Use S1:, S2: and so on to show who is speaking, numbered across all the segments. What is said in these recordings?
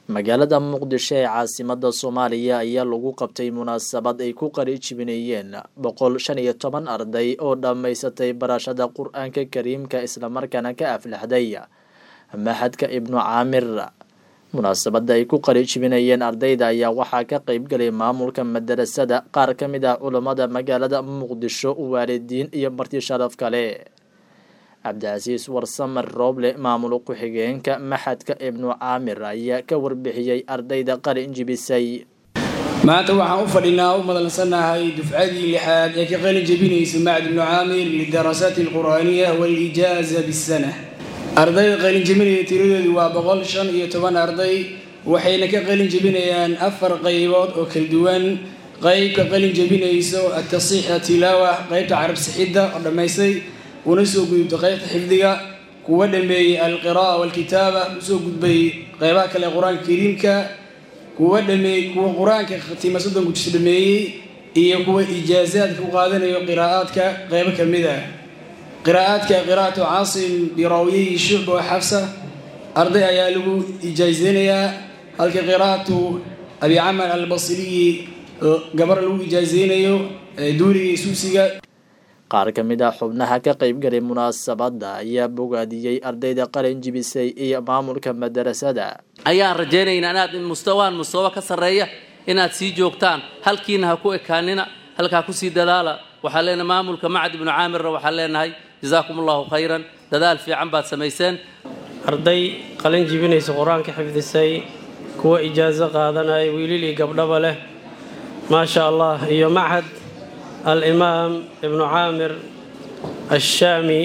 S1: magaalada muqdisho ee caasimada soomaaliya ayaa lagu qabtay munaasabad ay ku qari jibinayeen boqol shan iyo toban arday oo dhammaysatay barashada qur-aanka kariimka islamarkaana ka aflaxday maxadka ibnu caamir munaasabada ay ku qari jibinayeen ardayda ayaa waxaa ka qeybgalay maamulka madarasada qaar ka mid ah culammada magaalada muqdisho waalidiin iyo marti sharaf kale cabdicasiis warsamer rooble maamul ku-xigeenka maxadka ibnu caamir ayaa ka warbixiyey ardayda qalin jibisay
S2: maanta waxaan u fadhinaa u madalsanahay dufcadii lixaad ee ka qalin jebinaysa macad ibnu caamir lidarasaati alqur'aaniya walijaaza bisana ardayda qalin jebinaya tiradeedu waa boqol shan iyo toban arday waxayna ka qalin jebinayaan afar qaybood oo kala duwan qeybka qalin jebinayso atasiix atilaawa qeybta carab sixidda oo dhammaystay una soo gudubta qeybta xifdiga kuwa dhameeyey alqira'a walkitaaba usoo gudbay qeybaha kale qur-aanka kariimka kuwa dhameey kuwa qur-aanka khatiima soddon gujis dhameeyey iyo kuwa ijaazaadka ku qaadanayo qiraa'aadka qeybo ka mid ah qiraa'aadka qiraa'atu caasim biraawiyihi shucba wa xafsa arday ayaa lagu ijaazeynayaa halka qiraa'atu abi camar albasriyi gabar lagu ijaazeynayo duuriga iyo suusiga
S1: qaar ka mid ah xubnaha ka qeybgalay munaasabadda ayaa bogaadiyey ardayda qalin jibisay iyo maamulka madarasada
S3: ayaan rajaynaynaa inaad mustawaan mustawa ka sarreeya inaad sii joogtaan halkiina ha ku ekaanina halkaa kusii dadaala waxaan leenahay maamulka macad ibnu caamirna waxaan leenahay jazaakum allahu khayran dadaal fiican baad samayseen
S4: arday qalin jibinaysa qur-aanka xifdisay kuwa ijaaso qaadanaya wiilil iyo gabdhaba leh maasha allah iyo machad alimaam ibnu caamir ashaami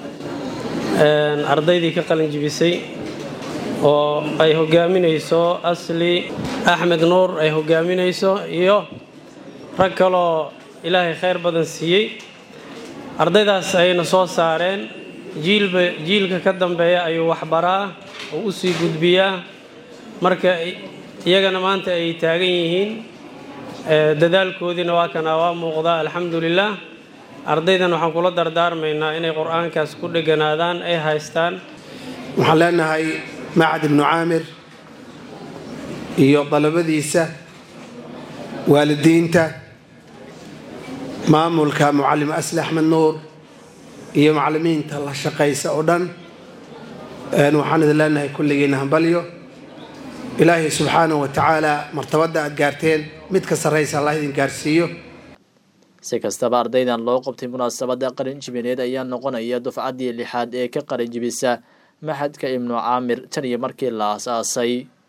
S4: ardaydii ka qalin jibisay oo ay hogaaminayso asli axmed nuur ay hogaaminayso iyo rag kaloo ilaahay khayr badan siiyey ardaydaas ayayna soo saareen jiilba jiilka ka dambeeya ayuu waxbaraa oo u sii gudbiyaa marka iyagana maanta ay taagan yihiin dadaalkoodiina waa kana waa muuqdaa alxamdulilah ardaydan waxaan kula dardaarmaynaa inay qur-aankaas ku dheganaadaan ay haystaan
S5: waxaan leenahay macad ibnu caamir iyo dalabadiisa waalidiinta maamulka mucalim asli axmed nuur iyo macalimiinta la shaqaysa oo dhan waxaan idin leenahay kulligiina hambalyo ilaahay subxaanahu wa tacaala martabadda aad gaarteen mid ka sarraysa allah idin gaarsiiyo
S1: si kastaba ardaydan loo qabtay munaasabadda qalin jibineed ayaa noqonaya dufcaddii lixaad ee ka qalin jibisa maxadka ibnu caamir tan iyo markii la aas-aasay